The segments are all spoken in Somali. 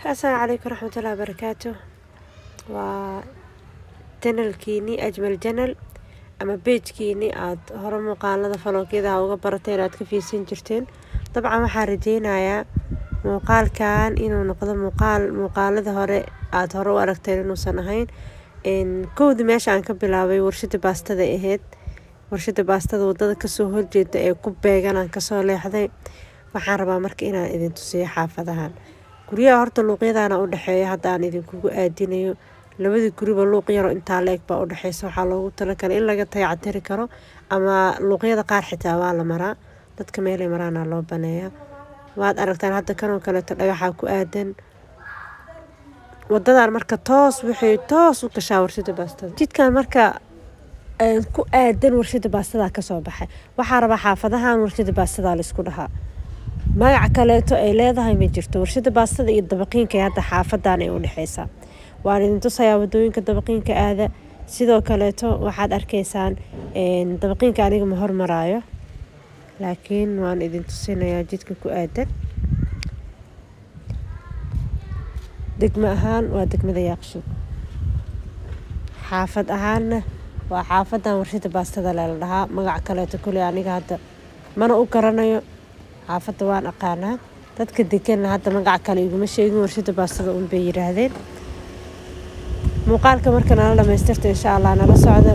asalaamu calaykum waraxmatullahi wabarakaatu waa janalkiini ajmal janal ama beejkiini aada hore muuqaalada faloogyadaha uga barateen aada ka fiirsan jirteen dabcan waxaan rajeynayaa muuqaalkan inuu noqdo muuqaal muuqaalada hore aada hore u aragteen inuusan ahayn kowda meesha aan ka bilaabay warshada baastada ahayd warshada baastada wadada kasoo horjeeda ee ku beegan aan kasoo leexday waxaan rabaa marka inaan idin tusiyo xaafadahan guryaha horta luuqyadaana u dhexeeya hadda aan idinkugu aadinayo labadii guriba luuq yaro intaa la-eg baa u dhexeysa waxaa loogu talagalay in laga dayactiri karo ama luuqyada qaar xitaa waa la maraa dadka meelay maraana loo baneeyaa waad aragtaan hadda kanoo kaleeto dhagaxaa ku aadan wadadan marka toos waxay toos u gashaa warshada baastada jidkan marka ku aadan warshada baastada kasoo baxay waxaa rabaa xaafadahan warshada baastada laisku dhahaa magac kaleeto ay leedahay ma jirto warshada baastada iyo dabaqiinka hadda xaafadan ay u dhexeysaa waan idin tusayaa wadooyinka dabaqiinka aada sidoo kaleeto waxaad arkaysaan dabaqiinka aniga ma hormaraayo laakiin waan idin tusinayaa jidka ku aadan degmo ahaan waa degmada yaaqshuud xaafad ahaanna waa xaafadan warshada baastada lela dhahaa magac kaleeto kuley aniga hadda mana u garanayo xaafadda waan aqaanaa dadka deganna hadda magac kale iguma sheegin warshada baastada un bay yiraahdeen muuqaalka marka nala dhamaystirta insha allah nala socda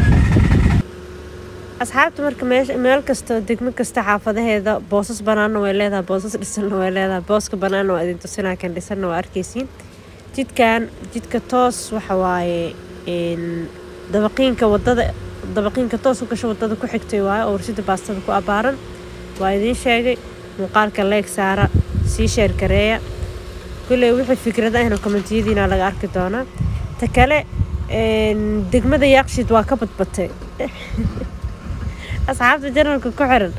asxaabta marka meel kasta degmo kasta xaafadaheeda boosas banaanna way leedahay boosas dhisanna way leedahay booska banaanna waa idin tusinaa kan dhisanna waa arkaysiin jidkan jidka toos waxa waaye dabaqiinka wadada dabaqiinka toos u gasho wadada ku xigtay waayo oo warshada baastada ku abaaran waa idiin sheegay muuqaalka leeg saara sii sheergareeya kulley wixii fikrad ahna kommentiyadiina laga arki doonaa ta kale degmada yaaqshid waa ka badbatay asxaabta janalka ku xiran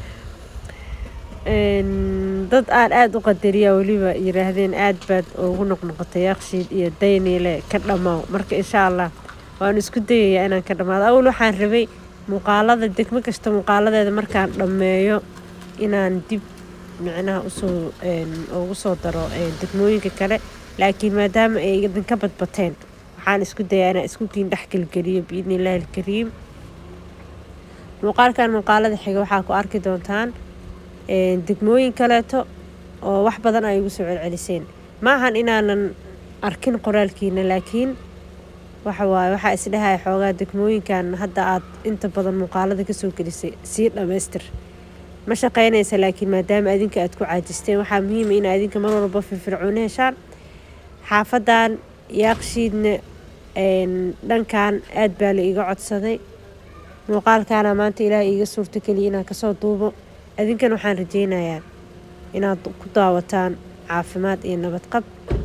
dad aan aada u qadariya weliba yiraahdeen aada baad ugu noqnoqotay yaaqshiid iyo dayniile ka dhamaaw marka insha allah waan isku dayayaa inaan ka dhamaado awal waxaan rabay muuqaalada degmo kasta muuqaaladeeda markaan dhammeeyo inaan dib micnaha usoo ugu soo daro degmooyinka kale laakiin maadaama ay idinka badbateen waxaan isku dayaa inaan isku kiin dhex gelgeliyo biidni illaahi alkariim muuqaalkan muuqaalada xiga waxaa ku arki doontaan degmooyin kaleeto oo wax badan ay igu soo celceliseen maahan inaanan arkin qoraalkiina laakiin waxa waaye waxaa isdhahaya xoogaa degmooyinkan hadda aad inta badan muuqaalada kasoo gelisay sii dhammaystir ma shaqeynaysa laakiin maadaama adinka aad ku caajisteen waxaa muhiima in adinka mar walba firfircooni heshaan xaafadan yaaqshiidna dhankan aad baa la iiga codsaday muuqaalkaana maanta ilaaha iiga suurto keliya inaan kasoo duubo adinkan waxaan rajeynayaa inaad ku daawataan caafimaad iyo nabadqab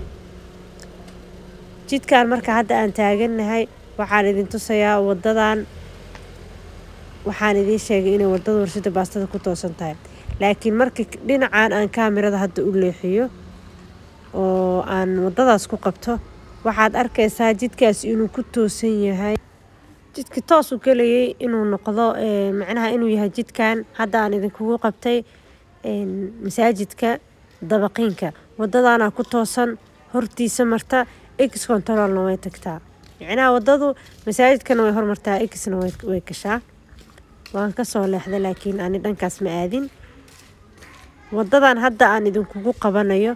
jidkan marka hadda aan taagannahay waxaan idin tusayaa wadadan waxaan idiin sheegay inay wadada warshada baastada ku toosan tahay laakiin marka dhinacan aan kaamirada hadda u leexiyo oo aan wadadaas ku qabto waxaad arkaysaa jidkaas inuu ku toosan yahay jidka toos u gelayay inuu noqdo macnaha inuu yahay jidkan hadda aan idinkugu qabtay masaajidka dabaqiinka wadadaana ku toosan hortiisa marta ex controlna way tagtaa macnaha wadadu masaajidkana way hormartaa exna way gashaa waan kasoo leexday laakiin ani dhankaas ma aadin wadadan hadda aan idinkugu qabanayo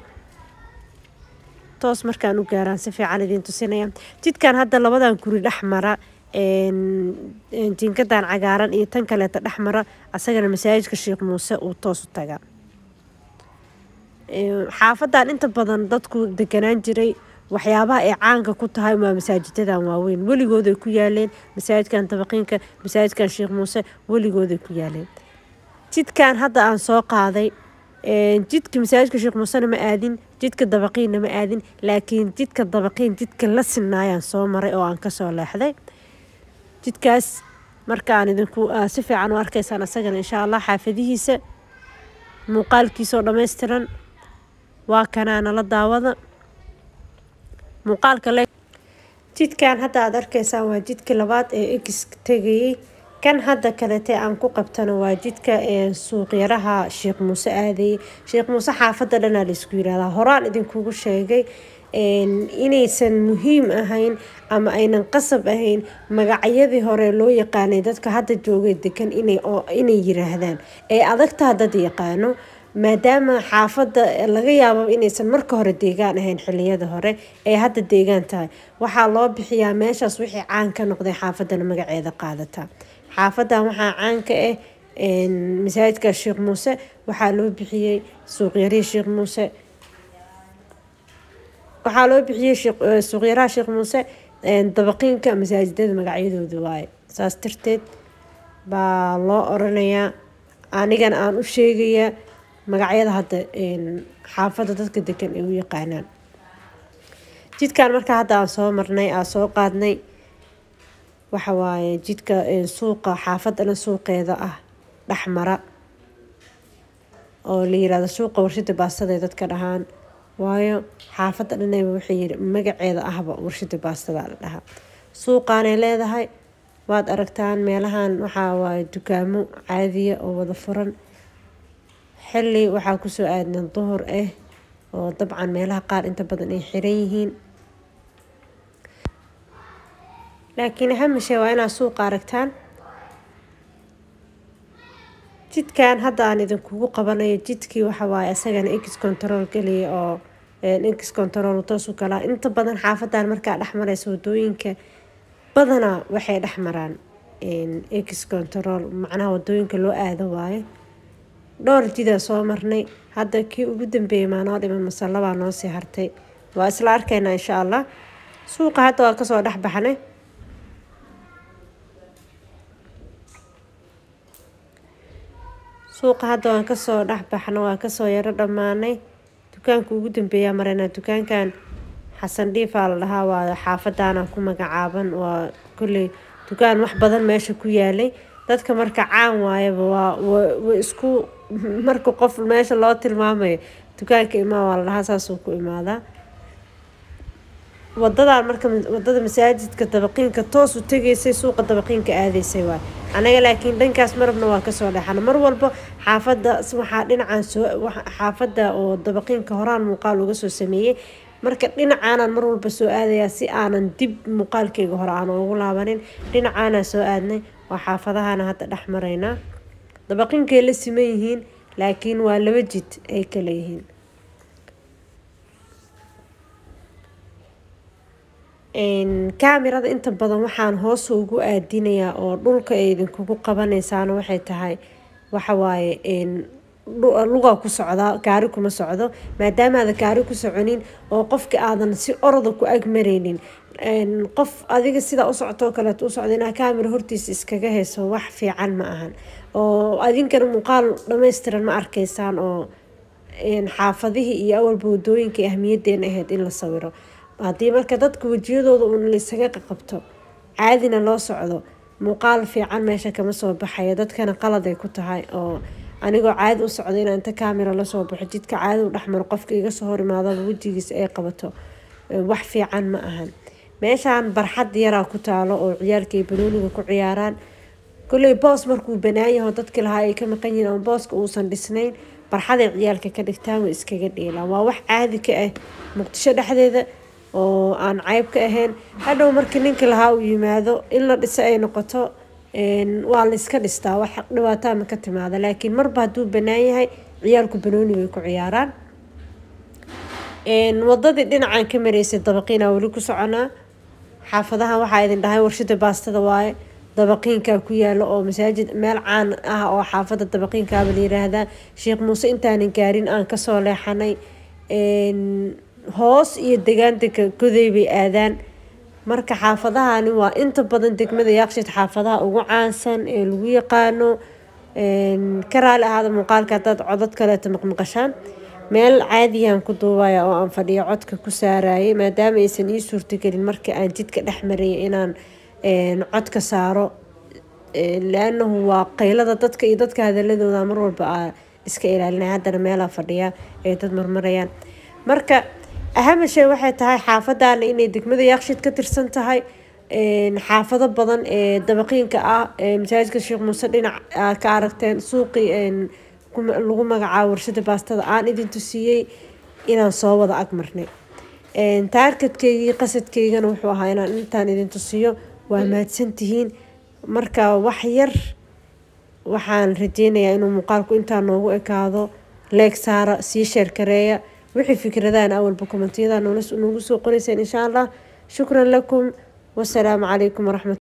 toos markaan u gaaraan si fiican idin tusinaya jidkan hadda labadan guri dhex mara jinkadan cagaaran iyo tan kaleeta dhex mara asagana masaajidka sheekh muuse uu toos u tagaa xaafadan inta badan dadku deganaan jiray waxyaabaha ay caanka ku tahay waa masaajidadan waaweyn weligooday ku yaaleen masaajidkan dabaqiinka masaajidkan sheekh muuse weligooday ku yaaleen jidkan hadda aan soo qaaday jidka masaajidka sheekh muusena ma aadin jidka dabaqiinna ma aadin laakiin jidka dabaqiin jidka la sinaayaan soo maray oo aan kasoo leexday jidkaas marka aan idinku si fiican u arkaysaan asagana insha allah xaafadihiisa muuqaalkiisaoo dhammaystiran waa kanaa nala daawada muuqaalka le jidkan hadda aada arkaysaan waa jidkii labaad ee egis tegayey kan hadda kalete aan ku qabtano waa jidka suuqyaraha sheekh muuse aadayey sheekh muuse xaafadda dhanaa laisku yirahdaa horaan idinkugu sheegay inaysan muhiim ahayn ama aynan qasab ahayn magacyadii hore loo yaqaanay dadka hadda joogay degan inay yiraahdaan ee adagtaa dad yaqaano maadaama xaafadda laga yaabo inaysan marka hore deegaan ahayn xiliyada hore ee hadda deegaan tahay waxaa loo bixiyaa meeshaas wixii caan ka noqday xaafadana magaceeda qaadataa xaafadan waxaa caan ka ah masaajidka sheekh muuse waxaa loo bixiyey suuqyarihii sheekh muuse waxaa loo bixiyey suuqyaraha sheekh muuse dabaqiinka masaajidada magacyadooda waaye saas darteed baa loo oranayaa anigana aan u sheegayaa magacyada hadda xaafadda dadka degan ay u yaqaanaan jidkan markaa hadda aan soo marnay aan soo qaadnay waxa waaye jidka suuqa xaafadana suuqeeda ah dhexmara oo la yirahdo suuqa warshada baastada ee dadka dhahaan waayo xaafadda dhanayba waxay yiri magaceeda ahba warshada baastada la dhahaa suuqaanay leedahay waad aragtaan meelahan waxaa waaye dukaamo caadiya oo wada furan xilli waxaa kusoo aadnan duhur ah oo dabcan meelaha qaar inta badan ay xiran yihiin laakiin hamishe waa inaad suuqa aragtaan jidkan hadda aan idinkugu qabanayo jidkii waxawaaye isagana x control geliya oo x control toosu galaa inta badan xaafadan markaa dhexmaraysa wadooyinka badanaa waxay dhexmaraan x control macnaha wadooyinka loo aado waayo dhowr jidaa soo marnay hadda kii ugu dambeeyay maanoo dhiman masallabaa noo sii hartay waa isla arkaynaa insha allah suuqa hadda waa kasoo dhex baxnay suuqa hadda waan kasoo dhex baxno waa kasoo yaro dhammaanay dukaanka ugu dambeeyaa maraynaa dukaankan xasan dhiifaa la dhahaa waa xaafadaana ku magacaaban waa kolley dukaan wax badan meesha ku yaalay dadka marka caan waayaba waa wa isku marka qof meesha loo tilmaamayo dukaanka imaa waa la dhahaa saasuu ku imaadaa wadadan marka wadada masaajidka dabaqiinka toos u tegaysay suuqa dabaqiinka aadaysay waay anaga laakiin dhankaas marabna waa kasoo dhexana mar walba xaafada waxaa dhinacaan soo xaafada oo dabaqiinka horaan muuqaal uga soo sameeyey marka dhinacaanan mar walba soo aadayaa si aanan dib muuqaalkeyga hore aan ugu laabanin dhinacaanaa soo aadnay waa xaafadahana hadda dhex maraynaa dabaqiinkay la siman yihiin laakiin waa laba jid ay kala yihiin kaamirada inta badan waxaan hoos ugu aadinayaa oo dhulka ay idinkugu qabanaysaana waxay tahay waxawaaye lugaa ku socdaa gaari kuma socdo maadaamaada gaari ku soconin oo qofka aadan si oroda ku agmareynin qof adiga sidaa u socotoo kaleeto u socda inaa kaamira hortiisa iskaga hayso wax fiican ma ahan oo adinkana muuqaal dhammaystiran ma arkaysaan oo xaafadihii iyo awalba wadooyinka ahmiyadeena ahayd in la sawiro haddii marka dadka wejiyadooda uun laysaga qaqabto caadina loo socdo muuqaal fiican meesha kama soo baxayo dadkana qaladay ku tahay oo anigoo caadi u socda inaa inta kaamira lasoo baxo jidka caadi u dhexmaro qofka iga soo hor imaadaba wejigiisa ay qabato wax fiican ma ahan meeshaan barxad yaraa ku taalo oo ciyaalka ay banooniga ku ciyaaraan kolley boos markuu banaayaho dadki lahaa ay ka maqan yihiin ama booska uusan dhisnayn barxaday ciyaalka ka dhigtaan way iskaga dheelaan waa wax caadi ka ah muqdisho dhexdeeda oo aan cayb ka ahayn hadhow markii ninka lahaa uu yimaado in la dhiso ay noqoto waa la iska dhistaa wax dhibaataa ma ka timaada laakiin marba hadduu banaan yahay ciyaalku banooni bay ku ciyaaraan wadadii dhinacan ka mareysay dabaqiina weli ku soconaa xaafadaha waxaa idin dhahay warshada baastada waaye dabaqiinkaa ku yaalo oo masaajid meel caan ah oo xaafada dabaqiinkaaba la yiraahdaa sheekh muuse intaanan gaarin aan kasoo leexanay hoos iyo degaan dega goday bay aadaan marka xaafadahani waa inta badan degmada yaaqshid xaafadaha ugu caansan ee lagu yaqaano ka raali ahaada muuqaalka hadaad codad kaleeto maqmaqashaan meel caadiyaan ku duubaya oo aan fadhiyo codka ku saarayay maadaama aysan ii suurtagelin marka aan jidka dhex maraya inaan codka saaro laanahu waa qaylada dadka iyo dadka hadaladooda mar walba a iska ilaalinaya haddana meelaa fadhiya ay dad marmarayaan marka ahama shay waxay tahay xaafadaana inay degmada yaaqshid ka tirsan tahay xaafado badan ee dabaqiinka ah masaajidka sheekh muuse dhinac aad ka aragteen suuqii lagu magacaabo warshada baastada aan idin tusiiyey inaan soo wada agmarnay taarkadkeygii qasadkeygana wuxuu ahaa inaan intaan idin tusiyo waa mahadsantihiin marka wax yar waxaan rajeynayaa inuu muuqaalku intaa noogu ekaado leeg saara sii sheerkareeya wixii fikradahan awalba kommentiyada noogu soo qoreyseen insha allah shukran lakum wasalaamu calaykum waraxmat